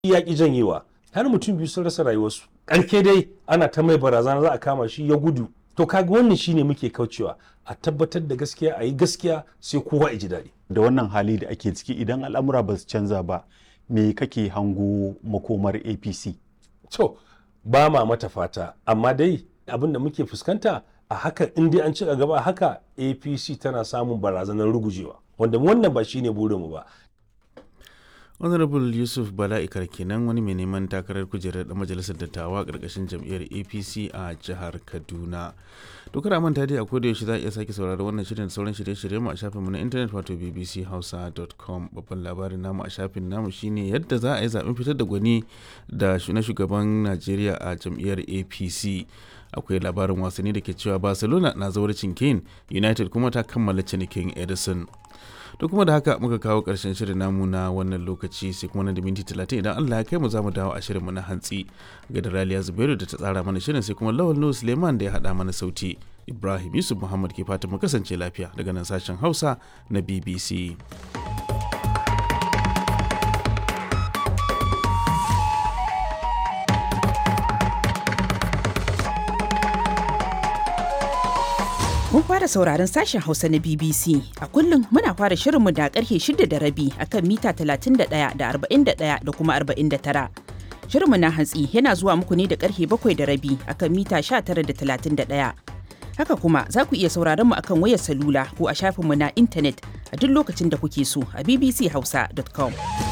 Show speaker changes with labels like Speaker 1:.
Speaker 1: ya ki janyewa har mutum biyu sun rasa rayuwarsu ƙarke dai ana ta mai barazana za a kama shi ya gudu to kaga wannan shine muke kaucewa a tabbatar da gaskiya a yi gaskiya sai kowa ya ji daɗi
Speaker 2: da wannan hali da ake ciki idan al'amura ba su canza ba me kake hango makomar apc
Speaker 1: to ba ma mata fata amma dai abin da muke fuskanta a haka in dai an ci gaba a haka apc tana samun barazanar rugujewa wanda wannan ba shine burinmu ba
Speaker 3: honorable yusuf bala'ikar kenan wani mai neman takarar kujerar da majalisar dattawa karkashin jam'iyyar apc a jihar kaduna to kada manta dai a koda yaushe za a iya sake saurari wannan shirin da sauran shirye-shirye mu a shafinmu na intanet wato bbchausa.com babban labarin namu a shafin namu shine yadda za a yi zaben fitar da gwani da na shugaban najeriya a jam'iyyar apc akwai labarin wasanni da ke cewa barcelona na zauracin kane united kuma ta kammala cinikin edison to kuma da haka muka kawo ƙarshen shirin namu na wannan lokaci sai kuma na da minti talatin idan Allah ya kai mu za mu dawo a shirinmu na hantsi ga da Raliya Zubairu da ta tsara mana shirin sai kuma Lawal Nuhu Suleiman da ya haɗa mana sauti Ibrahim Yusuf Muhammad ke fata mu kasance lafiya daga nan sashen Hausa na BBC.
Speaker 4: Mun fara sauraron sashen Hausa na BBC. A kullum muna fara shirinmu da karfe shida da rabi akan mita 31 da 41 da kuma 49. Shirinmu na hantsi yana zuwa muku ne da karfe bakwai da rabi akan mita 19 da 31. Haka kuma za ku iya sauraron mu akan wayar salula ko a shafinmu na intanet a duk lokacin da kuke so a bbchausa.com.